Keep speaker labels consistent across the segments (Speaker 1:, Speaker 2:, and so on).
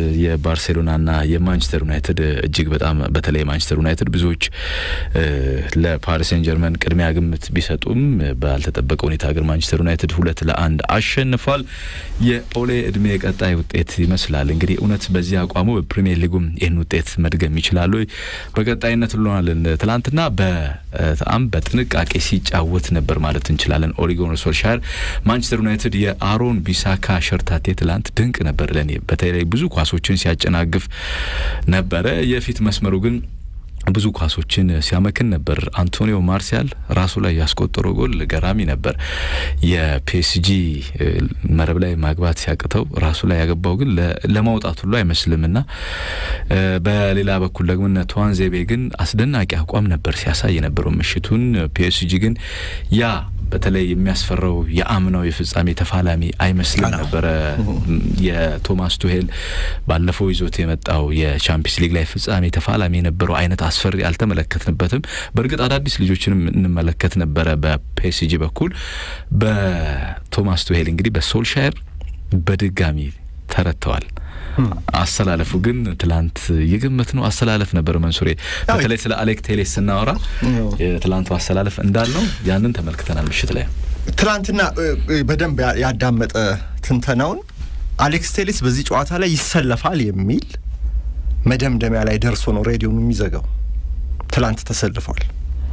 Speaker 1: የባርሴሎናና የማንቸስተር ዩናይትድ እጅግ በጣም በተለይ ማንቸስተር ዩናይትድ ብዙዎች ለፓሪስ ሴን ጀርመን ቅድሚያ ግምት ቢሰጡም ባልተጠበቀ ሁኔታ ግን ማንቸስተር ዩናይትድ ሁለት ለአንድ አሸንፏል። የኦሌ እድሜ ቀጣይ ውጤት ይመስላል እንግዲህ እውነት በዚህ አቋሙ በፕሪሚየር ሊጉም ይህን ውጤት መድገም ይችላሉ በቀጣይነት ብለናለን። ትላንትና በጣም በጥንቃቄ ሲጫወት ነበር ማለት እንችላለን። ኦሊጎን ሶልሻር ማንቸስተር ዩናይትድ የአሮን ቢሳካ ሸርታቴ ትላንት ድንቅ ነበር ለእኔ በተለይ ብዙ ኳሶችን ሲያጨናግፍ ነበረ። የፊት መስመሩ ግን ብዙ ኳሶችን ሲያመክን ነበር። አንቶኒዮ ማርሲያል ራሱ ላይ ያስቆጠረው ጎል ገራሚ ነበር። የፒኤስጂ መረብ ላይ ማግባት ሲያቅተው ራሱ ላይ ያገባው ግን ለማውጣት ሁሉ አይመስልም እና በሌላ በኩል ደግሞ እነ ተዋንዜቤ ግን አስደናቂ አቋም ነበር ሲያሳይ የነበረው ምሽቱን። ፒኤስጂ ግን ያ በተለይ የሚያስፈራው የአምናው የፍጻሜ ተፋላሚ አይመስልም ነበረ። የቶማስ ቱሄል ባለፈው ይዞት የመጣው የቻምፒየንስ ሊግ ላይ ፍጻሜ ተፋላሚ የነበረው አይነት አስፈሪ አልተመለከትንበትም። በእርግጥ አዳዲስ ልጆችንም እንመለከት ነበረ በፒኤስጂ በኩል። በቶማስ ቱሄል እንግዲህ በሶልሻየር በድጋሚ ተረድተዋል። አሰላለፉ ግን ትላንት የገመት ነው አሰላለፍ ነበር። መንሱሬ በተለይ ስለ አሌክ ቴሌስ ስናወራ የትላንቱ አሰላለፍ እንዳልነው ያንን ተመልክተናል። ምሽት ላይ
Speaker 2: ትላንትና በደንብ ያዳመጠ ትንተናውን አሌክስ ቴሌስ በዚህ ጨዋታ ላይ ይሰለፋል የሚል መደምደሚያ ላይ ደርሶ ነው ሬዲዮን የሚዘጋው። ትላንት ተሰልፏል።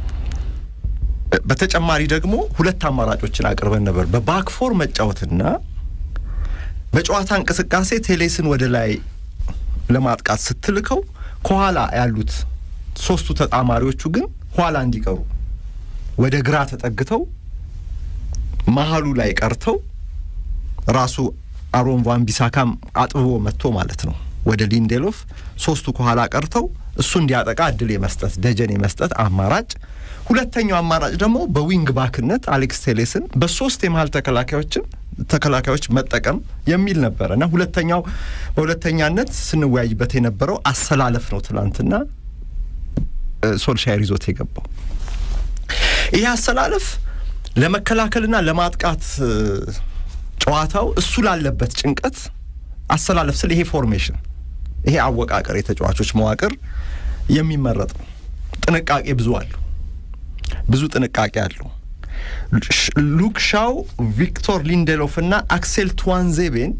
Speaker 2: በተጨማሪ ደግሞ ሁለት አማራጮችን አቅርበን ነበር በባክፎር መጫወትና በጨዋታ እንቅስቃሴ ቴሌስን ወደ ላይ ለማጥቃት ስትልከው ከኋላ ያሉት ሶስቱ ተጣማሪዎቹ ግን ኋላ እንዲቀሩ ወደ ግራ ተጠግተው መሀሉ ላይ ቀርተው ራሱ አሮን ቫን ቢሳካም አጥብቦ መጥቶ ማለት ነው ወደ ሊንዴሎፍ ሶስቱ ከኋላ ቀርተው እሱ እንዲያጠቃ እድል የመስጠት ደጀን የመስጠት አማራጭ። ሁለተኛው አማራጭ ደግሞ በዊንግ ባክነት አሌክስ ቴሌስን በሶስት የመሀል ተከላካዮችን ተከላካዮች መጠቀም የሚል ነበረ እና ሁለተኛው በሁለተኛነት ስንወያይበት የነበረው አሰላለፍ ነው። ትናንትና ሶልሻየር ይዞት የገባው ይህ አሰላለፍ ለመከላከልና ለማጥቃት ጨዋታው እሱ ላለበት ጭንቀት አሰላለፍ ስል ይሄ ፎርሜሽን ይሄ አወቃቀር የተጫዋቾች መዋቅር የሚመረጥ ነው። ጥንቃቄ ብዙ አለው፣ ብዙ ጥንቃቄ አለው። ሉክ ሻው፣ ቪክቶር ሊንዴሎፍ እና አክሴል ቱዋንዜቤን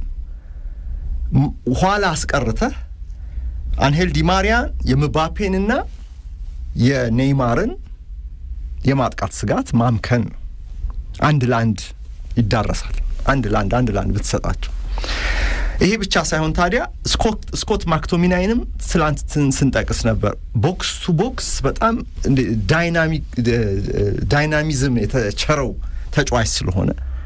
Speaker 2: ኋላ አስቀርተህ አንሄል ዲማሪያን የምባፔንና የኔይማርን የማጥቃት ስጋት ማምከን ነው። አንድ ለአንድ ይዳረሳል። አንድ ለአንድ አንድ ለአንድ ብትሰጣቸው ይሄ ብቻ ሳይሆን ታዲያ ስኮት ማክቶሚናይንም ትላንት ስንጠቅስ ነበር። ቦክስ ቱ ቦክስ በጣም ዳይናሚዝም የተቸረው ተጫዋች ስለሆነ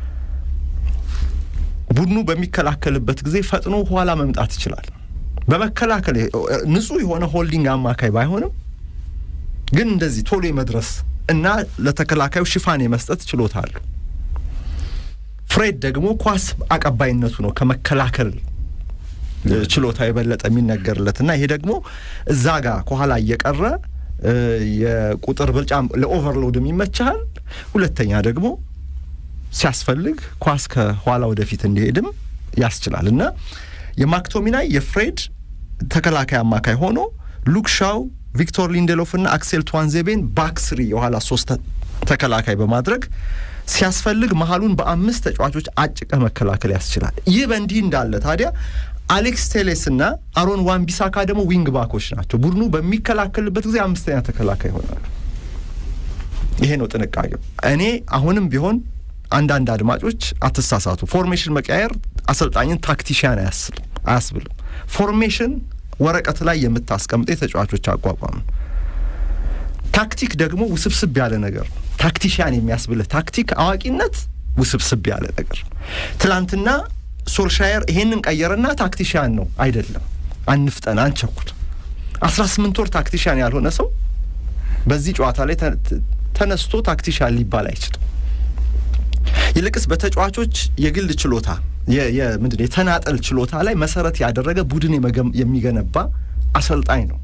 Speaker 2: ቡድኑ በሚከላከልበት ጊዜ ፈጥኖ ኋላ መምጣት ይችላል። በመከላከል ንጹህ የሆነ ሆልዲንግ አማካይ ባይሆንም ግን እንደዚህ ቶሎ የመድረስ እና ለተከላካዩ ሽፋን የመስጠት ችሎታ አለው። ፍሬድ ደግሞ ኳስ አቀባይነቱ ነው ከመከላከል ችሎታ የበለጠ የሚነገርለት እና ይሄ ደግሞ እዛ ጋር ከኋላ እየቀረ የቁጥር ብልጫ ለኦቨርሎድም ይመችሃል። ሁለተኛ ደግሞ ሲያስፈልግ ኳስ ከኋላ ወደፊት እንዲሄድም ያስችላል እና የማክቶሚናይ የፍሬድ ተከላካይ አማካይ ሆኖ ሉክሻው ቪክቶር ሊንዴሎፍ እና አክሴል ቱዋንዜቤን ባክስሪ የኋላ ሶስት ተከላካይ በማድረግ ሲያስፈልግ መሀሉን በአምስት ተጫዋቾች አጭቀህ መከላከል ያስችላል። ይህ በእንዲህ እንዳለ ታዲያ አሌክስ ቴሌስ እና አሮን ዋን ቢሳካ ደግሞ ዊንግ ባኮች ናቸው። ቡድኑ በሚከላከልበት ጊዜ አምስተኛ ተከላካይ ይሆናሉ። ይሄ ነው ጥንቃቄው። እኔ አሁንም ቢሆን አንዳንድ አድማጮች አትሳሳቱ፣ ፎርሜሽን መቀያየር አሰልጣኝን ታክቲሽያን አያስብልም። ፎርሜሽን ወረቀት ላይ የምታስቀምጠ የተጫዋቾች አቋቋም ታክቲክ ደግሞ ውስብስብ ያለ ነገር ነው። ታክቲሽያን የሚያስብልህ ታክቲክ አዋቂነት ውስብስብ ያለ ነገር ነው። ትላንትና ሶልሻየር ይሄንን ቀየረና ታክቲሽያን ነው አይደለም። አንፍጠን፣ አንቸኩል። አስራ ስምንት ወር ታክቲሽያን ያልሆነ ሰው በዚህ ጨዋታ ላይ ተነስቶ ታክቲሽያን ሊባል አይችልም። ይልቅስ በተጫዋቾች የግል ችሎታ ምንድን የተናጠል ችሎታ ላይ መሰረት ያደረገ ቡድን የሚገነባ አሰልጣኝ ነው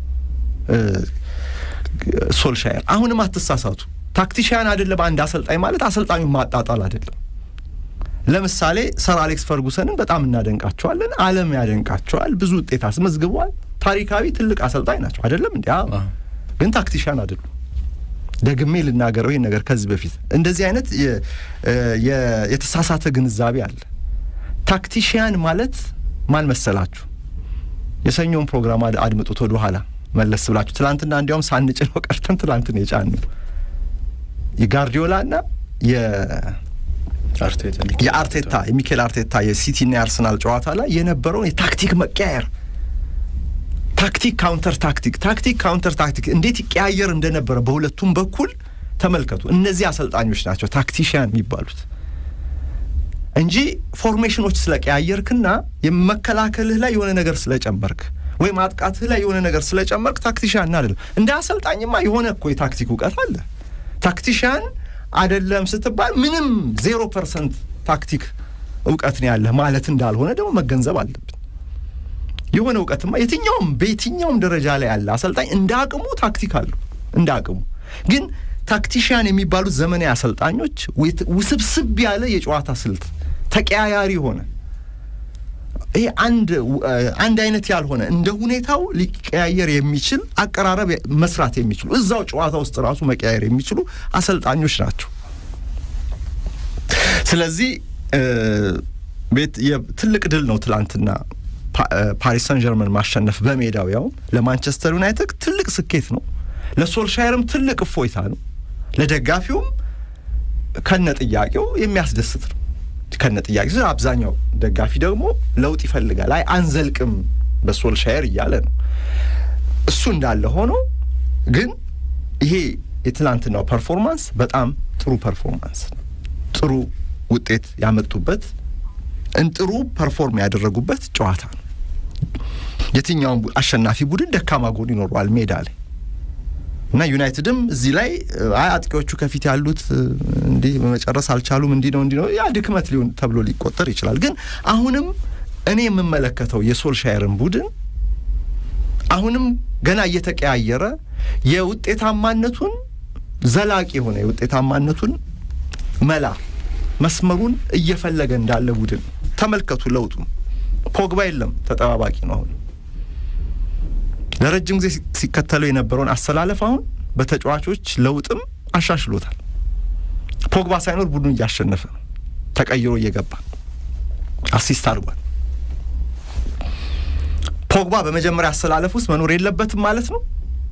Speaker 2: ሶልሻየር። አሁንም አትሳሳቱ። ታክቲሽያን አይደለም አንድ አሰልጣኝ ማለት አሰልጣኙን ማጣጣል አይደለም። ለምሳሌ ሰር አሌክስ ፈርጉሰንን በጣም እናደንቃቸዋለን። ዓለም ያደንቃቸዋል። ብዙ ውጤት አስመዝግበዋል። ታሪካዊ ትልቅ አሰልጣኝ ናቸው አይደለም እንዲ ግን ታክቲሻን አይደሉም። ደግሜ ልናገረው ይህን ነገር ከዚህ በፊት እንደዚህ አይነት የተሳሳተ ግንዛቤ አለ። ታክቲሽያን ማለት ማን መሰላችሁ? የሰኞውን ፕሮግራም አድምጡት ወደ ኋላ መለስ ብላችሁ። ትላንትና እንዲያውም ሳንጭነው ቀርተን ትላንትን የጫን ነው የጋርዲዮላና የአርቴታ የሚኬል አርቴታ የሲቲና የአርሰናል ጨዋታ ላይ የነበረውን የታክቲክ መቀያየር ታክቲክ ካውንተር ታክቲክ ታክቲክ ካውንተር ታክቲክ እንዴት ይቀያየር እንደነበረ በሁለቱም በኩል ተመልከቱ። እነዚህ አሰልጣኞች ናቸው ታክቲሽያን የሚባሉት እንጂ ፎርሜሽኖች ስለቀያየርክና የመከላከልህ ላይ የሆነ ነገር ስለጨመርክ ወይም ማጥቃትህ ላይ የሆነ ነገር ስለጨመርክ ታክቲሽያን አይደለም። እንደ አሰልጣኝማ የሆነ እኮ የታክቲክ እውቀት አለ። ታክቲሽያን አይደለም ስትባል ምንም ዜሮ ፐርሰንት ታክቲክ እውቀት ነው ያለህ ማለት እንዳልሆነ ደግሞ መገንዘብ አለብን። የሆነ እውቀትማ የትኛውም በየትኛውም ደረጃ ላይ ያለ አሰልጣኝ እንደ አቅሙ ታክቲክ አለው። እንደ አቅሙ ግን ታክቲሽያን የሚባሉት ዘመናዊ አሰልጣኞች ውስብስብ ያለ የጨዋታ ስልት ተቀያያሪ ሆነ ይሄ አንድ አንድ አይነት ያልሆነ እንደ ሁኔታው ሊቀያየር የሚችል አቀራረብ መስራት የሚችሉ እዛው ጨዋታ ውስጥ ራሱ መቀያየር የሚችሉ አሰልጣኞች ናቸው። ስለዚህ ትልቅ ድል ነው ትላንትና ፓሪስ ሰን ጀርመን ማሸነፍ በሜዳው ያውም ለማንቸስተር ዩናይትድ ትልቅ ስኬት ነው። ለሶልሻየርም ትልቅ እፎይታ ነው። ለደጋፊውም ከነ ጥያቄው የሚያስደስት ነው። ከነ ጥያቄ አብዛኛው ደጋፊ ደግሞ ለውጥ ይፈልጋል። አይ አንዘልቅም በሶልሻየር እያለ ነው። እሱ እንዳለ ሆኖ ግን ይሄ የትናንትናው ፐርፎርማንስ በጣም ጥሩ ፐርፎርማንስ፣ ጥሩ ውጤት ያመጡበት ጥሩ ፐርፎርም ያደረጉበት ጨዋታ ነው። የትኛውም አሸናፊ ቡድን ደካማ ጎን ይኖረዋል ሜዳ ላይ እና ዩናይትድም እዚህ ላይ አይ አጥቂዎቹ ከፊት ያሉት እንዲህ መጨረስ አልቻሉም፣ እንዲህ ነው እንዲህ ነው፣ ያ ድክመት ሊሆን ተብሎ ሊቆጠር ይችላል። ግን አሁንም እኔ የምመለከተው የሶልሻየርን ቡድን አሁንም ገና እየተቀያየረ የውጤታማነቱን ዘላቂ የሆነ የውጤታማነቱን መላ መስመሩን እየፈለገ እንዳለ ቡድን ተመልከቱ። ለውጡ ፖግባ የለም፣ ተጠባባቂ ነው አሁን ለረጅም ጊዜ ሲከተለው የነበረውን አሰላለፍ አሁን በተጫዋቾች ለውጥም አሻሽሎታል። ፖግባ ሳይኖር ቡድኑ እያሸነፈ ነው። ተቀይሮ እየገባ አሲስት አድርጓል። ፖግባ በመጀመሪያ አሰላለፍ ውስጥ መኖር የለበትም ማለት ነው።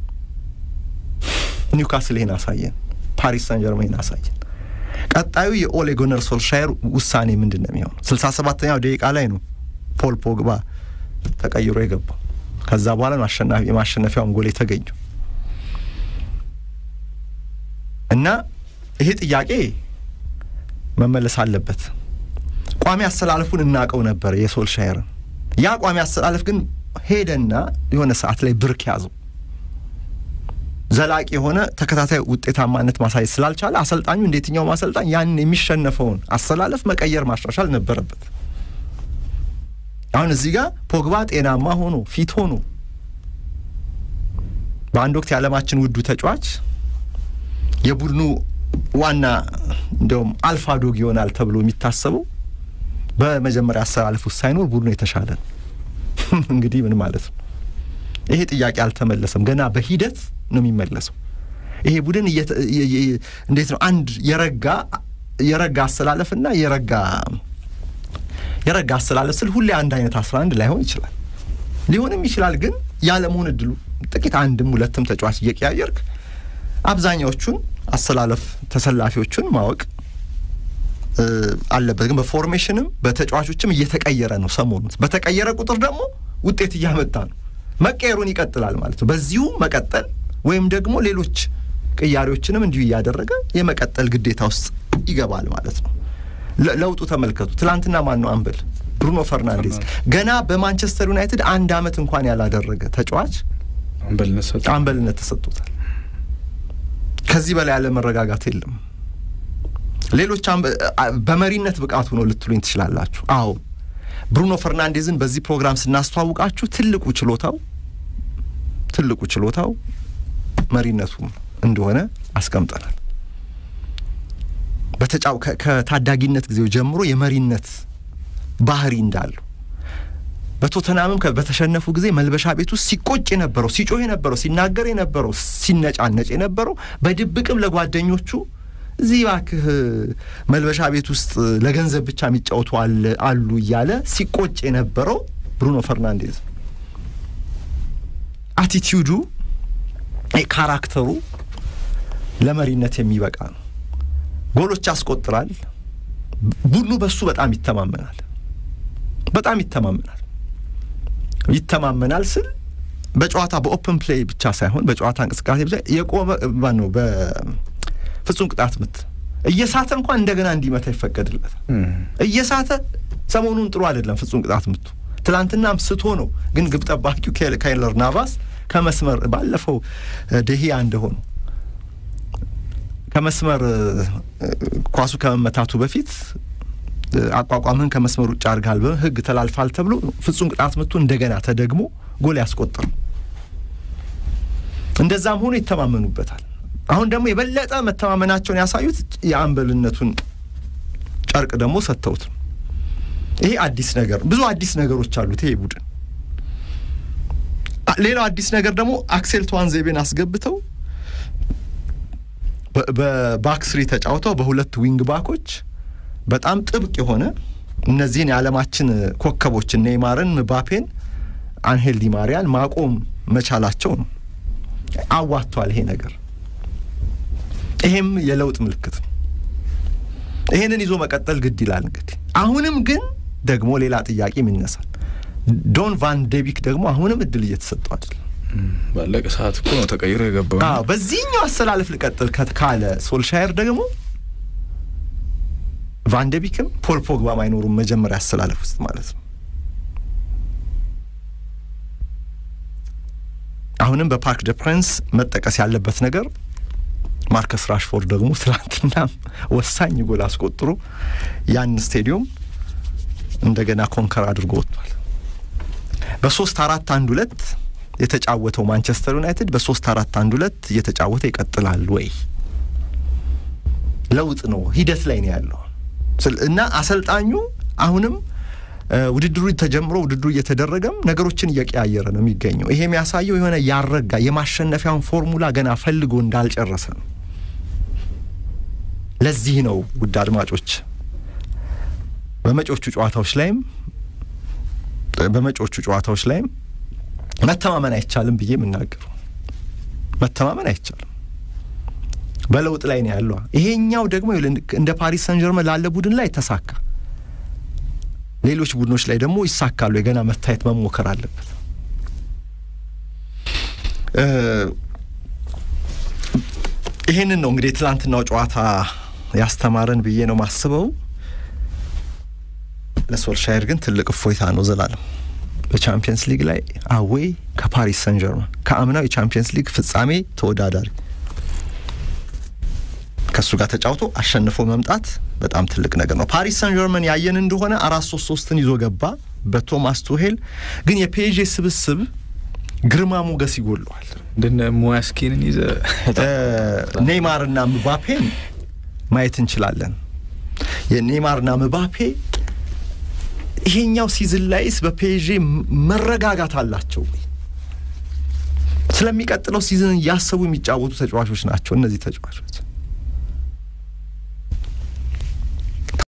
Speaker 2: ኒውካስል ይሄን አሳየን። ፓሪስ ሳን ጀርመን ይሄን አሳየን። ቀጣዩ የኦሌ ጉናር ሶልሻየር ውሳኔ ምንድን ነው የሚሆነው? ስልሳ ሰባተኛው ደቂቃ ላይ ነው ፖል ፖግባ ተቀይሮ የገባው። ከዛ በኋላ ነው አሸናፊ የማሸነፊያውን ጎል የተገኘው እና ይሄ ጥያቄ መመለስ አለበት። ቋሚ አሰላለፉን እናውቀው ነበር የሶልሻየርን። ያ ቋሚ አሰላለፍ ግን ሄደና የሆነ ሰዓት ላይ ብርክ ያዘው። ዘላቂ የሆነ ተከታታይ ውጤታማነት ማሳየት ስላልቻለ አሰልጣኙ እንደ የትኛውም አሰልጣኝ ያንን የሚሸነፈውን አሰላለፍ መቀየር ማሻሻል ነበረበት። አሁን እዚህ ጋር ፖግባ ጤናማ ሆኖ ፊት ሆኖ በአንድ ወቅት የዓለማችን ውዱ ተጫዋች የቡድኑ ዋና እንዲያውም አልፋ ዶግ ይሆናል ተብሎ የሚታሰበው በመጀመሪያ አሰላለፍ ውስጥ ሳይኖር ቡድኑ የተሻለ ነው። እንግዲህ ምን ማለት ነው? ይሄ ጥያቄ አልተመለሰም። ገና በሂደት ነው የሚመለሰው። ይሄ ቡድን እንዴት ነው አንድ የረጋ የረጋ አሰላለፍና የረጋ የረጋ አሰላለፍ ስል ሁሌ አንድ አይነት አስራ አንድ ላይሆን ይችላል፣ ሊሆንም ይችላል። ግን ያለመሆን እድሉ ጥቂት አንድም ሁለትም ተጫዋች እየቀያየርክ አብዛኛዎቹን አሰላለፍ ተሰላፊዎቹን ማወቅ አለበት። ግን በፎርሜሽንም በተጫዋቾችም እየተቀየረ ነው። ሰሞኑን በተቀየረ ቁጥር ደግሞ ውጤት እያመጣ ነው። መቀየሩን ይቀጥላል ማለት ነው። በዚሁ መቀጠል ወይም ደግሞ ሌሎች ቅያሬዎችንም እንዲሁ እያደረገ የመቀጠል ግዴታ ውስጥ ይገባል ማለት ነው። ለውጡ ተመልከቱ። ትላንትና ማን ነው አምበል? ብሩኖ ፈርናንዴዝ ገና በማንቸስተር ዩናይትድ አንድ አመት እንኳን ያላደረገ ተጫዋች አምበልነት ተሰጥቶታል። ከዚህ በላይ ያለ መረጋጋት የለም። ሌሎች በመሪነት ብቃቱ ነው ልትሉኝ ትችላላችሁ። አዎ ብሩኖ ፈርናንዴዝን በዚህ ፕሮግራም ስናስተዋውቃችሁ ትልቁ ችሎታው ትልቁ ችሎታው መሪነቱ እንደሆነ አስቀምጠናል። በተጫው ከታዳጊነት ጊዜው ጀምሮ የመሪነት ባህሪ እንዳለው በቶተናምም በተሸነፉ ጊዜ መልበሻ ቤት ውስጥ ሲቆጭ የነበረው ሲጮህ የነበረው ሲናገር የነበረው ሲነጫነጭ የነበረው በድብቅም ለጓደኞቹ እዚህ እባክህ መልበሻ ቤት ውስጥ ለገንዘብ ብቻ የሚጫወቱ አሉ እያለ ሲቆጭ የነበረው ብሩኖ ፈርናንዴዝ አቲቲዩዱ ካራክተሩ ለመሪነት የሚበቃ ነው። ጎሎች ያስቆጥራል። ቡድኑ በሱ በጣም ይተማመናል። በጣም ይተማመናል። ይተማመናል ስል በጨዋታ በኦፕን ፕሌይ ብቻ ሳይሆን በጨዋታ እንቅስቃሴ ብቻ የቆመ ነው። በፍጹም ቅጣት ምት እየሳተ እንኳን እንደገና እንዲመታ ይፈቀድለታል። እየሳተ ሰሞኑን ጥሩ አይደለም ፍጹም ቅጣት ምቱ። ትላንትናም ስቶ ነው፣ ግን ግብ ጠባቂው ካይለር ናቫስ ከመስመር ባለፈው ደሂያ እንደሆኑ ከመስመር ኳሱ ከመመታቱ በፊት አቋቋምህን ከመስመር ውጭ አድርጋል በሕግ ተላልፋል ተብሎ ፍጹም ቅጣት ምቱ እንደገና ተደግሞ ጎል ያስቆጠሩ። እንደዛም ሆኖ ይተማመኑበታል። አሁን ደግሞ የበለጠ መተማመናቸውን ያሳዩት የአምበልነቱን ጨርቅ ደግሞ ሰጥተውት ነው። ይሄ አዲስ ነገር ብዙ አዲስ ነገሮች አሉት ይሄ ቡድን። ሌላው አዲስ ነገር ደግሞ አክሴል ተዋንዜቤን አስገብተው በባክስሪ ተጫውተው በሁለት ዊንግ ባኮች በጣም ጥብቅ የሆነ እነዚህን የዓለማችን ኮከቦችን ኔይማርን፣ ምባፔን፣ አንሄል ዲማሪያን ማቆም መቻላቸው ነው። አዋጥቷል ይሄ ነገር። ይሄም የለውጥ ምልክት ነው። ይሄንን ይዞ መቀጠል ግድ ይላል። እንግዲህ አሁንም ግን ደግሞ ሌላ ጥያቄ ይነሳል። ዶን ቫን ዴቢክ ደግሞ አሁንም እድል እየተሰጠው አይደለም።
Speaker 1: ባለቀ ሰዓት እኮ ነው ተቀይሮ የገባው።
Speaker 2: አዎ በዚህኛው አሰላለፍ ልቀጥል ካለ ሶልሻየር ደግሞ ቫን ዴቢክም ፖል ፖግባም አይኖሩም መጀመሪያ አሰላለፍ ውስጥ ማለት ነው። አሁንም በፓርክ ደ ፕሪንስ መጠቀስ ያለበት ነገር ማርከስ ራሽፎርድ ደግሞ ትናንትናም ወሳኝ ጎል አስቆጥሮ ያን ስቴዲዮም እንደገና ኮንከር አድርጎ ወጥቷል። በሶስት አራት አንድ ሁለት የተጫወተው ማንቸስተር ዩናይትድ በሶስት አራት አንድ ሁለት እየተጫወተ ይቀጥላል ወይ? ለውጥ ነው፣ ሂደት ላይ ነው ያለው እና አሰልጣኙ አሁንም ውድድሩ ተጀምሮ ውድድሩ እየተደረገም ነገሮችን እየቀያየረ ነው የሚገኘው። ይሄ የሚያሳየው የሆነ ያረጋ የማሸነፊያውን ፎርሙላ ገና ፈልጎ እንዳልጨረሰ ነው። ለዚህ ነው ውድ አድማጮች በመጪዎቹ ጨዋታዎች ላይም በመጪዎቹ ጨዋታዎች ላይም መተማመን አይቻልም ብዬ የምናገረው መተማመን አይቻልም። በለውጥ ላይ ነው ያለው። ይሄኛው ደግሞ እንደ ፓሪስ ሰን ጀርመን ላለ ቡድን ላይ ተሳካ፣ ሌሎች ቡድኖች ላይ ደግሞ ይሳካሉ። የገና መታየት መሞከር አለበት። ይሄንን ነው እንግዲህ የትላንትናው ጨዋታ ያስተማረን ብዬ ነው ማስበው። ለሶልሻየር ግን ትልቅ እፎይታ ነው ዘላለም በቻምፒየንስ ሊግ ላይ አዌይ ከፓሪስ ሰን ጀርመን ከአምናው የቻምፒየንስ ሊግ ፍጻሜ ተወዳዳሪ ከእሱ ጋር ተጫውቶ አሸንፎ መምጣት በጣም ትልቅ ነገር ነው። ፓሪስ ሰን ጀርመን ያየን እንደሆነ አራት ሶስት ሶስትን ይዞ ገባ በቶማስ ቱሄል። ግን የፔዤ ስብስብ ግርማ ሞገስ ይጎለዋል።
Speaker 1: እንደነ ሙያስኪንን ይዘ
Speaker 2: ኔይማርና ምባፔን ማየት እንችላለን። የኔይማርና ምባፔ ይሄኛው ሲዝን ላይስ በፔዤ መረጋጋት አላቸው ወይ? ስለሚቀጥለው ሲዝን እያሰቡ የሚጫወቱ ተጫዋቾች ናቸው እነዚህ ተጫዋቾች።